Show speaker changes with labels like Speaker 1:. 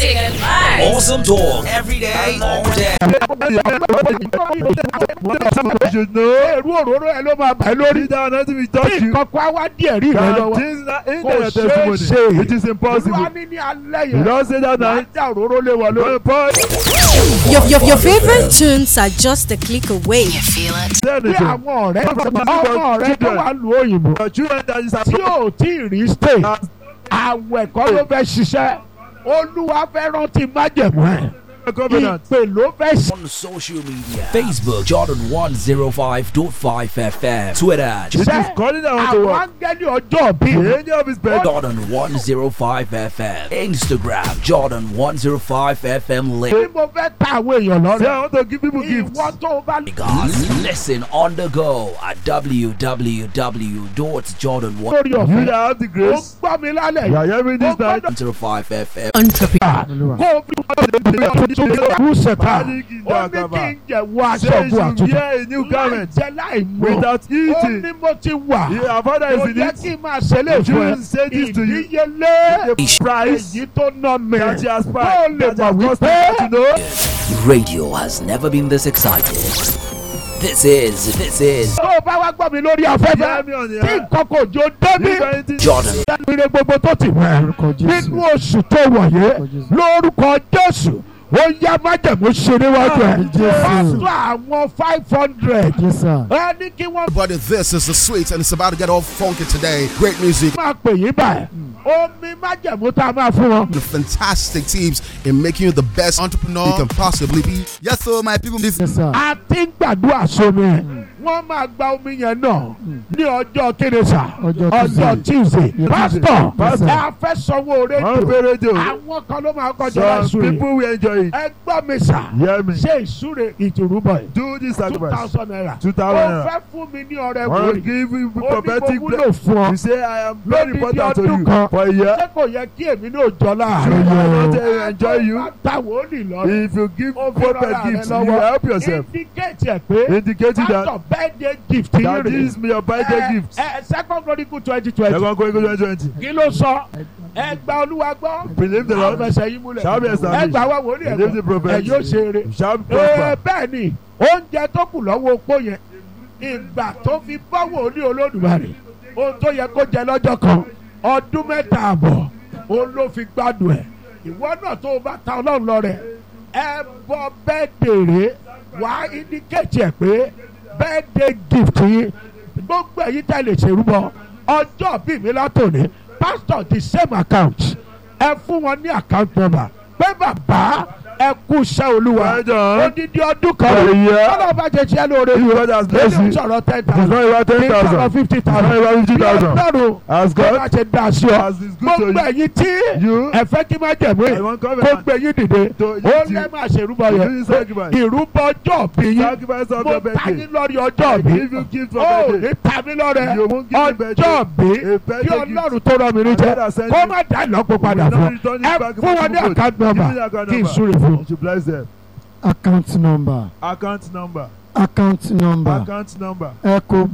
Speaker 1: music and vibes.
Speaker 2: Awesome talk every day, all day.
Speaker 3: èrú òróró ẹ ló máa bàá lórí. bí nǹkan kan wá díẹ̀ rí rẹ lọ́wọ́. kò ṣeé ṣe.
Speaker 4: It is impossible.
Speaker 3: olúwa ní ní alẹ́
Speaker 4: You
Speaker 3: yẹn.
Speaker 4: don't say that
Speaker 3: máa
Speaker 4: night.
Speaker 3: já òróró lé wọn lórí.
Speaker 5: Your, your, your favorite tunes are just a click away.
Speaker 3: bí àwọn ọ̀rẹ́ ọmọ ọ̀rẹ́ tó wà lù òyìnbó
Speaker 4: Your children that is
Speaker 3: tí ò tí ì rí stay àwẹ̀ kọ́ ló fẹ́ ṣiṣẹ́ olúwa fẹ́ rántí májẹ̀mú ẹ̀
Speaker 4: a covenant.
Speaker 3: ìpè ló fẹ́ ṣe.
Speaker 2: On social media Facebook Jordan 105.5 FM Twitter
Speaker 4: It is calling down to
Speaker 3: àwọn
Speaker 4: work.
Speaker 3: áńgẹ́lì ọjọ́ bí
Speaker 4: The angel of his bed.
Speaker 2: Jordan 105 FM Instagram Jordan 105 FM
Speaker 3: bí
Speaker 2: link
Speaker 3: mo fẹ́ ta àwọn èèyàn
Speaker 4: Say, I
Speaker 3: lọ́rẹ́
Speaker 4: want to give people gifts.
Speaker 3: ìwọ tó o bá
Speaker 2: Guys, listen on the go at www.jordan105
Speaker 3: lórí
Speaker 4: You
Speaker 3: ọ̀fẹ́
Speaker 4: that have the
Speaker 3: ó
Speaker 4: grace.
Speaker 3: gbọ́ mi lálẹ́
Speaker 4: You are
Speaker 3: yìí
Speaker 4: hearing this
Speaker 3: ó
Speaker 4: night.
Speaker 3: gbọ́dọ̀
Speaker 2: FM
Speaker 5: Entrepreneur.
Speaker 3: kó o fi ọdún tó kú sẹ̀ta ó ní kí n jẹ̀ wọ aṣọ
Speaker 4: Say you
Speaker 3: ògùn àtúntò
Speaker 4: wear a new
Speaker 3: láì
Speaker 4: garment
Speaker 3: jẹ́ láì mú
Speaker 4: without
Speaker 3: ó
Speaker 4: eating.
Speaker 3: ní mo ti wà
Speaker 4: Your father
Speaker 3: kò
Speaker 4: is in
Speaker 3: yẹ
Speaker 4: it.
Speaker 3: kí n máa ṣẹlẹ̀
Speaker 4: You
Speaker 3: fún ẹ
Speaker 4: shouldn't say this to you.
Speaker 3: ìdíyelé
Speaker 4: The price
Speaker 3: èyí tó ná mi
Speaker 4: that you
Speaker 3: kó o
Speaker 4: aspire.
Speaker 3: lè
Speaker 4: That
Speaker 3: mọ̀
Speaker 4: you have
Speaker 3: wípé
Speaker 4: custom to know.
Speaker 2: Radio has never been this excited. This is, this is
Speaker 3: tó o bá wá gbọ́ mi lórí
Speaker 4: Hear
Speaker 3: afẹ́fẹ́
Speaker 4: me on the
Speaker 3: tí
Speaker 4: air.
Speaker 3: nǹkan kò jó débi
Speaker 4: If anything
Speaker 2: Jordan
Speaker 3: ire gbogbo tó ti wẹ̀ nínú oṣù tó wọ̀nyé lórúkọ jésù ó yá májẹ̀mú ṣe níwájú ẹ̀ pásítọ̀ àwọn five hundred ẹ ní kí wọ́n
Speaker 6: But this is the sweet, and it's about to get all funky today. Great music,
Speaker 3: máa pè yín báyìí omi májẹ̀mú tá a máa fún wọn.
Speaker 6: the fantastic teams in making you the best entrepreneur you can possibly be. Yes, so my people, this
Speaker 3: a ti ń gbàdúrà sómi ẹ̀ wọ́n máa gba omi yẹn náà ní ọjọ́ kérésà ọjọ́ tuesday pásítọ̀
Speaker 4: Pastor.
Speaker 3: ẹ fẹ́ sanwó
Speaker 4: One
Speaker 3: rédíò
Speaker 4: pay radio.
Speaker 3: àwọn kan ló máa kọjá
Speaker 4: Some
Speaker 3: lásùrè
Speaker 4: people will enjoy it.
Speaker 3: ẹ gbọ́ mi sà
Speaker 4: Hear me.
Speaker 3: ṣé ìsúre ìtùrúbọ̀ yìí
Speaker 4: Do this
Speaker 3: two
Speaker 4: sacrifice.
Speaker 3: thousand naira
Speaker 4: Two
Speaker 3: ó
Speaker 4: thousand naira.
Speaker 3: fẹ́ fún mi ní ọrẹ
Speaker 4: Want to
Speaker 3: wòlíì
Speaker 4: give you
Speaker 3: ó ní mo
Speaker 4: prophetic
Speaker 3: wúlò
Speaker 4: blessing.
Speaker 3: fún ọ
Speaker 4: You say I am very
Speaker 3: lódìdí
Speaker 4: important to
Speaker 3: ọdún
Speaker 4: you
Speaker 3: kan
Speaker 4: for a year.
Speaker 3: ṣé kò yẹ kí èmi náà jọ
Speaker 4: So
Speaker 3: láàrin
Speaker 4: I want to enjoy you.
Speaker 3: ta wòlíì lọ
Speaker 4: If you give
Speaker 3: ó fi
Speaker 4: prophet
Speaker 3: rọra rẹ
Speaker 4: gifts, you
Speaker 3: lọ́wọ́
Speaker 4: help yourself.
Speaker 3: indicate ẹ̀ pé
Speaker 4: Indicating that
Speaker 3: pásítọ̀ birthday gift yìí
Speaker 4: that
Speaker 3: rè
Speaker 4: this is your birthday gift.
Speaker 3: ẹ second chronicle twenty twenty
Speaker 4: Second Chronicles 2020.
Speaker 3: kí ló sọ ẹ gba olúwa gbọ́
Speaker 4: Believe the Lord.
Speaker 3: àfẹsẹ̀ yín múlẹ̀
Speaker 4: Shall be
Speaker 3: ẹ
Speaker 4: established.
Speaker 3: gbà wá wòlíì ẹ̀
Speaker 4: Believe the
Speaker 3: gbọ́
Speaker 4: prophet.
Speaker 3: ẹ yóò ṣe eré
Speaker 4: You shall be
Speaker 3: ee
Speaker 4: prosper.
Speaker 3: bẹ́ẹ̀ ni oúnjẹ tó kù lọ́wọ́ opó yẹn ìgbà tó fi bọ́ wòlíì olódùmarè ohun tó yẹ kó jẹ lọ́jọ́ kan ọdún mẹ́ta àbọ̀ òun ló fi gbádùn ẹ̀ ìwọ náà tó o bá ta ọlọ́run lọ rẹ̀ ẹ bọ bẹ́ẹ̀ dèrè wá indicate ẹ̀ pé birthday gift yín gbogbo ẹ̀yin tẹ́ lè ṣèrúbọ ọjọ́ bíi mi látòní pastor the same account ẹ fún wọn ní account number pé bàbá ẹ kú iṣẹ́ olúwa
Speaker 4: Well done.
Speaker 3: odidi ọdún kan
Speaker 4: For a year.
Speaker 3: ọlọ́run bá jẹ tiẹ́ lóore
Speaker 4: If God has blessed
Speaker 3: lẹ́yìn
Speaker 4: you,
Speaker 3: sọ̀rọ̀ ten
Speaker 4: It's not
Speaker 3: thousand
Speaker 4: about
Speaker 3: kí n sọ̀rọ̀
Speaker 4: 10,000.
Speaker 3: fifty
Speaker 4: It's not
Speaker 3: thousand
Speaker 4: about
Speaker 3: bí
Speaker 4: 50,000.
Speaker 3: ọlọ́run
Speaker 4: As
Speaker 3: bó bá
Speaker 4: God
Speaker 3: ṣe dá sí ọ
Speaker 4: as is good to
Speaker 3: gbogbo
Speaker 4: you.
Speaker 3: ẹ̀yin tí
Speaker 4: You
Speaker 3: ẹ fẹ́ kí má jẹ̀mú
Speaker 4: I
Speaker 3: ẹ̀
Speaker 4: want
Speaker 3: kó
Speaker 4: covenant.
Speaker 3: gbé yín dìde
Speaker 4: To
Speaker 3: ó
Speaker 4: eat you.
Speaker 3: lẹ́ máa ṣèrúbọ
Speaker 4: To
Speaker 3: yẹn
Speaker 4: do sacrifice.
Speaker 3: ìrúbọ ọjọ́ bí yín
Speaker 4: Sacrifice of
Speaker 3: mo
Speaker 4: your
Speaker 3: ta
Speaker 4: birthday.
Speaker 3: yín lórí ọjọ́ bí
Speaker 4: Give you gift for
Speaker 3: ó
Speaker 4: birthday.
Speaker 3: ní ta mí lọ́rẹ
Speaker 4: You won't give me birthday.
Speaker 3: ọjọ́ bí
Speaker 4: A birthday
Speaker 3: kí
Speaker 4: gift.
Speaker 3: ọlọ́run tó rọ mi
Speaker 4: And God
Speaker 3: níjẹ́
Speaker 4: has sent
Speaker 3: kó
Speaker 4: you.
Speaker 3: má dá ìlọ́po padà
Speaker 4: will
Speaker 3: fún
Speaker 4: not return it
Speaker 3: ẹ
Speaker 4: back
Speaker 3: fún wọn ní
Speaker 4: to
Speaker 3: account
Speaker 4: Give
Speaker 3: number
Speaker 4: me the account
Speaker 3: kí n
Speaker 4: number.
Speaker 3: súre fún
Speaker 4: You should bless them.
Speaker 7: account number
Speaker 4: Account number.
Speaker 7: account number
Speaker 4: Account number.
Speaker 7: eco